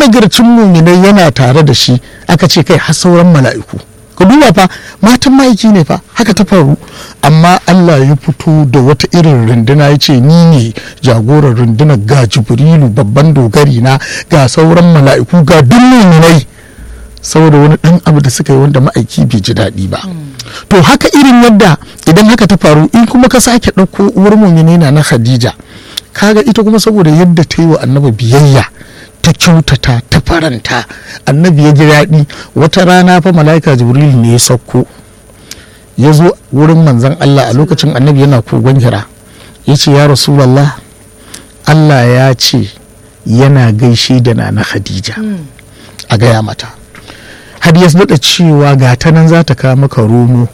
managarcin muminai yana tare da shi aka ce kai har sauran mala'iku ka duba fa matan ma'aiki ne fa haka ta faru amma Allah ya fito da wata irin runduna ya ce ni ne jagoran rundunar ga jibrilu babban dogari na ga sauran mala'iku ga duk muminai saboda wani ɗan abu da suka yi wanda ma'aiki bai ji daɗi ba to haka irin yadda idan haka ta faru in kuma ka sake ɗauko uwar mumini na na khadija kaga ita kuma saboda yadda ta yi wa annabi biyayya ta kyautata ta faranta annabi ya ji daɗi wata rana fa mala'ika jibril ne ya sauko ya zo wurin manzon allah a lokacin annabi yana kogon hira ya ce ya rasulallah allah ya ce yana gaishe da na na khadija a gaya mata har ya daɗa cewa ga ta nan za ta kawo maka romo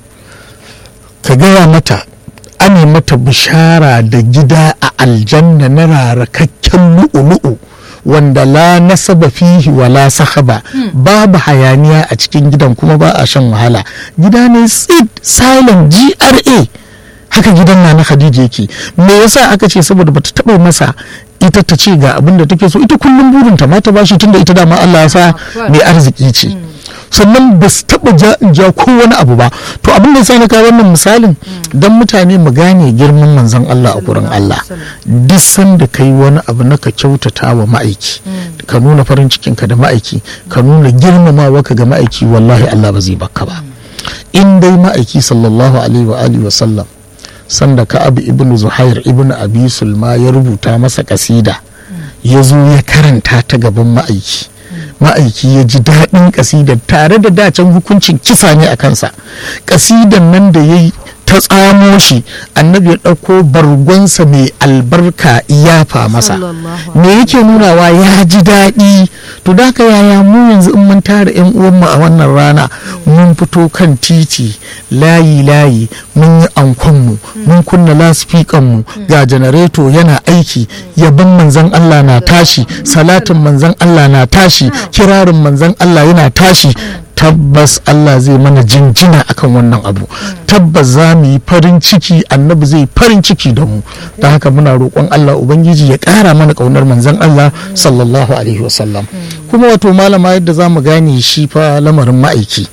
ka gaya mata ane mata bishara da gida a aljanna na rarakakken lu'ulu'u wanda la nasaba fihi wala sahaba babu hayaniya a cikin gidan kuma ba a shan wahala gida ne tsid silent gra haka gidan na na khadija yake me yasa aka ce saboda bata taba masa ita ta ce ga abin da take so ita kullum burinta ma ta bashi tunda ita dama Allah ya sa mai arziki ce sannan ba su taɓa ja ja ko wani abu ba to abin da na kawo wannan misalin don mutane mu gane girman manzon Allah a gurin Allah duk sanda kai wani abu na ka kyautata wa ma'aiki ka nuna farin cikinka da ma'aiki ka nuna girmamawa ka ga ma'aiki wallahi Allah ba zai baka ba in dai ma'aiki sallallahu alaihi wa alihi wa sallam sanda ka abu ibnu zuhair ibnu abi sulma ya rubuta masa kasida ya zo ya karanta ta gaban ma'aiki ma'aiki ya ji daɗin ƙasidar tare da dacen hukuncin kisa ne a kansa ƙasidan nan da ya yi ta tsamo shi annabi ya ɗauko bargonsa mai albarka iyafa masa me yake nunawa ya ji daɗi to da ka yaya mu yanzu in mun tara yan uwanmu a wannan rana mun fito kan titi layi layi mun yi ankonmu mun kunna lasfikanmu ga janareto yana aiki yabon manzan Allah na tashi salatin manzan Allah na tashi kirarin manzan Allah yana tashi tabbas Allah zai mana jinjina akan wannan abu tabbas za mu yi farin ciki annabi zai farin ciki da mu da haka muna roƙon Allah ubangiji ya ƙara mana ƙaunar manzon Allah sallallahu alaihi wasallam kuma wato malama yadda za mu gane shi fa lamarin ma'aiki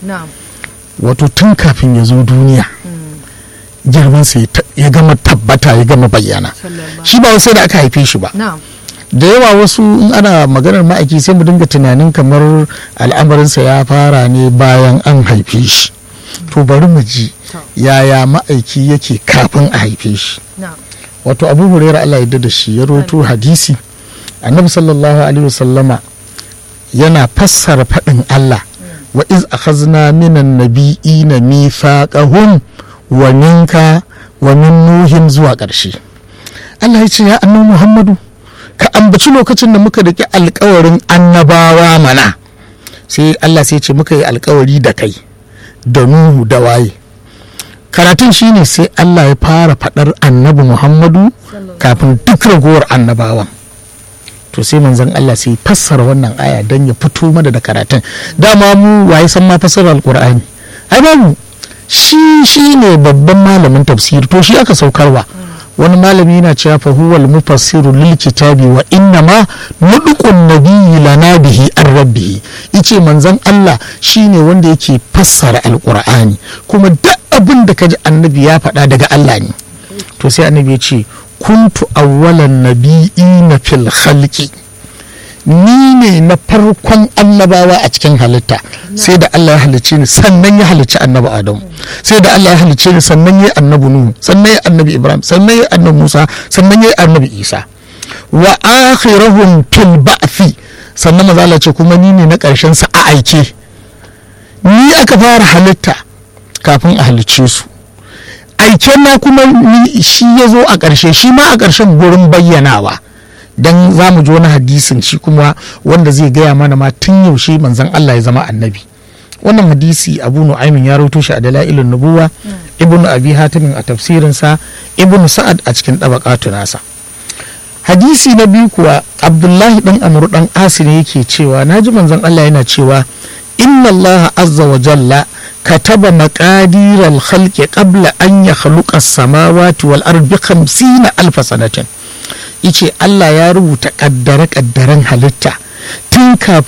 wato tun kafin ya zo duniya girman sa ya gama tabbata ya gama bayyana shi ba sai da aka haife shi ba da yawa wasu in ana maganar ma'aiki sai mu dinga tunanin kamar al'amarinsa ya fara ne bayan an haife shi to bari mu ji yaya ma'aiki yake kafin a haife shi wato abu hurairar allah yadda da shi ya roto hadisi annabi sallallahu alaihi wasallama yana fassara faɗin allah wa iz akhazna minan nabiyina mithaqahum wa minka wa min nuhin zuwa ƙarshe allah ya ce ya annabi muhammadu ka ambaci lokacin da muka riƙe alkawarin annabawa mana sai Allah sai ce muka yi alkawari da kai da nuhu da waye karatun shine sai Allah ya fara faɗar annabi Muhammadu kafin duk ragowar annabawan to sai manzon Allah sai fassara wannan aya don ya fito mana da karatun dama mu waye san ma fassara alkur'ani ai babu shi shine babban malamin tafsir to shi aka saukarwa wani malami yana cewa fa huwal mufassiru lil kitabi wa inna ma nudqun nabiyyi lana bihi an rabbihi yace manzon Allah shine wanda yake fassara alqur'ani kuma duk abin da kaji annabi ya faɗa daga Allah ne to sai annabi ya ce kuntu awwalan nabiyina fil khalqi ni ne na farkon annabawa a cikin halitta sai da Allah ya halicce ni sannan ya halicci annabi Adamu sai da Allah ya halicce ni sannan ya annabi Nuhu sannan ya annabi Ibrahim sannan ya annabi Musa sannan ya annabi Isa wa akhiruhum fil ba'thi sannan maza Allah ce kuma ni ne na karshen sa a aike ni aka fara halitta kafin a halicce su aiken na kuma shi ya zo a ƙarshe shi ma a ƙarshen gurin bayyanawa dan za mu ji wani hadisin shi kuma wanda zai gaya mana ma tun yaushe manzon Allah ya zama annabi wannan hadisi abu nu'aymin ya rawaito shi a dalailun nubuwa ibnu abi hatimin a tafsirinsa ibnu sa'ad a cikin dabaqatu nasa hadisi na biyu kuwa abdullahi dan amru dan asi ne yake cewa naji manzon Allah yana cewa inna Allah azza wa jalla kataba maqadir al-khalqi qabla an yakhluqa as-samawati wal ardi 50 alf sanatin yace Allah ya rubuta kaddare kaddaren halitta tun kafin